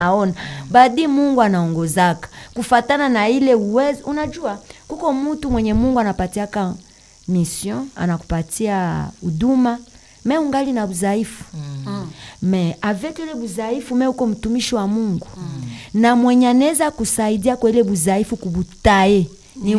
aona badi Mungu anaongozaka kufatana na ile uwezo. Unajua kuko mtu mwenye Mungu anapatiaka mission, anakupatia huduma me ungali na udhaifu mm. me avec ile budhaifu me uko mtumishi wa Mungu mm. na mwenye anaweza kusaidia kwa ile budhaifu kubutae ni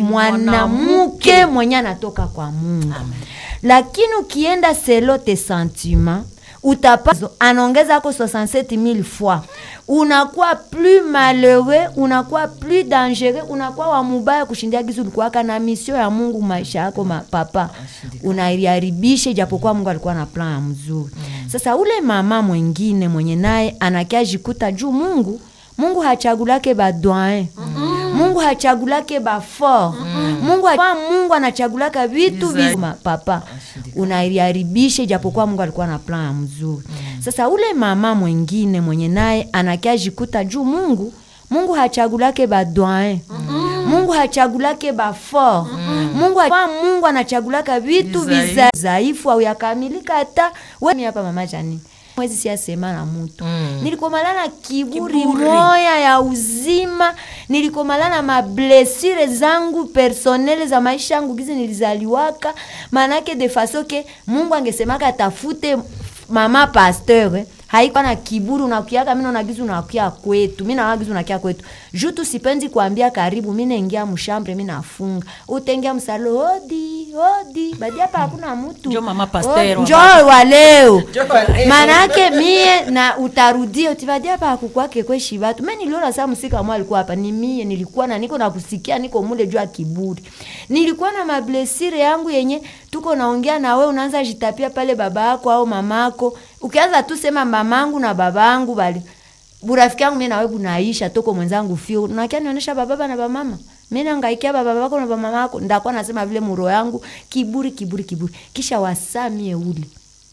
mwanamke mwenye anatoka kwa Mungu Amen. Lakini ukienda selo te sentiment utapa anaongeza ako 67000 fois, unakuwa plus malheureux, unakuwa plus dangereux, unakuwa wa mubaya kushindia gizu ulikuwaka na misio ya Mungu maisha yako papa, unaiharibisha japokuwa Mungu alikuwa na plan ya mzuri mm. Sasa ule mama mwingine mwenye naye anakia jikuta juu Mungu Mungu hachagulake badoin mm -hmm. Mungu hachagulake bafor mm -hmm. Mungu, ha Mungu anachagulaka vitu vizu papa unaiharibisha japokuwa Mungu alikuwa na plan ya mzuri mm. Sasa ule mama mwingine mwenye naye anakia jikuta juu Mungu Mungu hachagulake badoin mm -hmm. Mungu hachagulake bafor mm -hmm. Mungu, ha Mungu anachagulaka vitu vizaifu au yakamilika hata wewe hapa mama Janine mwezi siasema na mutu mm. Nilikomalana kiburi, kiburi moya ya uzima, nilikomalana mablesire zangu personnele za maisha yangu gizi nilizaliwaka, manake de faso ke Mungu angesemaka atafute mama pasteur eh haikuwa na kiburi, unakiaka mimi naona gizu unakia kwetu, mimi naona gizu unakia kwetu juu tu sipendi kuambia karibu, mimi naingia mshambre, mimi nafunga, utaingia msalo hodi hodi, badi hapa hakuna mtu, njoo mama pasteur, njoo wa leo, maana yake mie na utarudia utibadi hapa hakukwake kweshi watu. Mimi niliona saa msika mwa alikuwa hapa, ni mie nilikuwa na niko na kusikia niko mule juu ya kiburi, nilikuwa na mablesire yangu yenye tuko naongea na wewe, unaanza jitapia pale baba yako au mamako ukianza tu sema mamangu na babangu bali burafiki yangu mimi na wewe bunaisha toko mwenzangu fio unakia nionyesha baba na bamama mimi nangaikia baba bako na mama yako ndakuwa nasema vile muro yangu kiburi kiburi kiburi kisha wasamie ule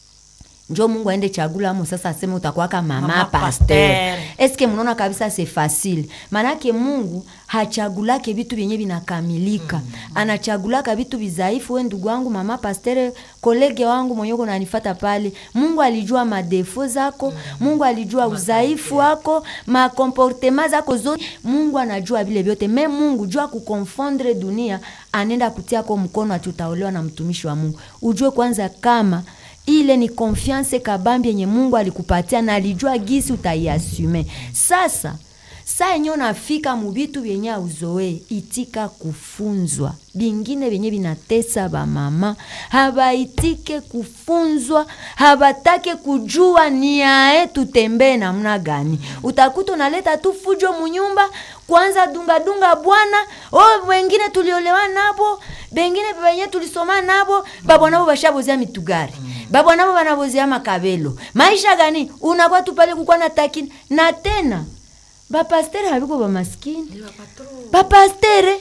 njo Mungu aende chagula amo sasa aseme utakuwa kama mama, mama pasteur. Eske mnaona kabisa c'est facile. Manake Mungu hachagulake vitu vyenye vinakamilika. Mm. Anachagulaka vitu vizaifu. We ndugu wangu mama pasteur, kolege wangu mwenye uko unanifuata pale. Mungu alijua madefo zako, mm. Mungu alijua udhaifu wako, makomportema zako zote. Mungu anajua vile vyote. Me Mungu jua kukonfondre dunia, anenda kutia kwa mkono atutaolewa na mtumishi wa Mungu. Ujue kwanza kama ile ni confiance kabambi yenye Mungu alikupatia na alijua gisi utaiasume. Sasa saa yenye unafika mubitu vyenye auzoe, itika kufunzwa. Bingine vyenye vinatesa bamama habaitike kufunzwa, habatake kujua niae tutembee namna gani. Utakuta unaleta tu fujo munyumba, kwanza dunga dunga bwana oh, wengine tuliolewa nabo, bengine benye tulisoma nabo, babwa nabo bashabozea mitugari babwa nabo banabozea makabelo. Maisha gani unakuwa tu pale kukwa na takini na tena bapastere habiko bamaskini bapastere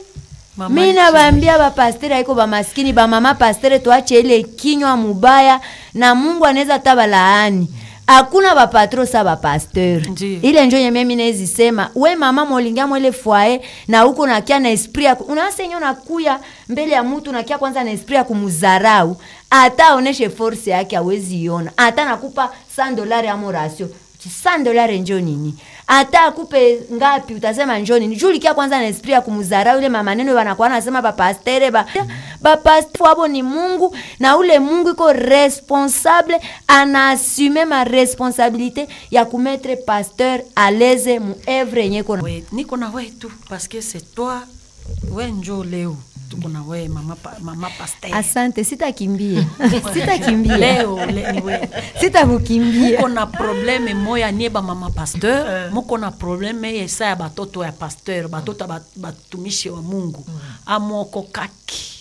mi nabambia bapastere haiko bamaskini bamama pastere tuache ile kinywa mubaya na Mungu anaweza tabalaani hakuna bapatro sa bapasteur ile njo nye mimi nezi sema we mama molingia mwele fwae na huko nakia na esprit ya unasa yenye unakuya mbele ya mtu nakia kwanza na esprit ya kumuzarau ata aoneshe force yake awezi iona ata nakupa 100 dolari amo rasio 100 dolari njo nini hata akupe ngapi utasema njo nini juu likia kwanza na esprit ya kumuzarau ile mamaneno wanakuwa nasema bapastere ba bapastere wabo ni Mungu na ule Mungu iko responsable anaasume ma responsabilité ya kumetre pasteur à l'aise mu evre yenye kona niko na wewe tu parce que c'est toi we njo leo tuko na wewe mama, pa, mama pasteur. Asante, sitakimbia sitakimbia leo le, ni wewe sitakukimbia. Muko na probleme moya nieba mama pasteur, muko na probleme esa ya batoto ya pasteur, batoto bat, batumishi wa Mungu amoko kaki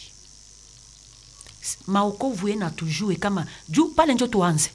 maokovu ye na tujue kama juu pale njo tuanze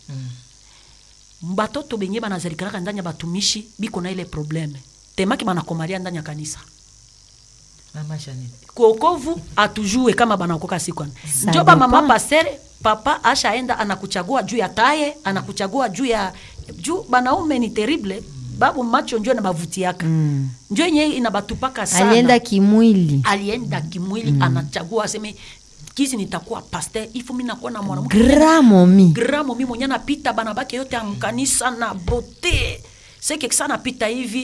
mm. batoto benye banazalikalaka ndani ya batumishi biko na ile probleme temaki banakomalia ndani ya kanisa Mama Janine. kuokovu atujue kama banaokoka sikwana njo ba mama pasere papa ashaenda anakuchagua juu ya taye anakuchagua juu ya juu banaume ni terrible babu macho njo nabavutiaka mm. njo yenye inabatupaka sana alienda kimwili alienda kimwili mm. anachagua aseme kizi nitakuwa pasteur ifo mi nakuwa na mwanamke gramomi gramomi mwenye napita banabake yote amkanisa na bote seke kisa napita hivi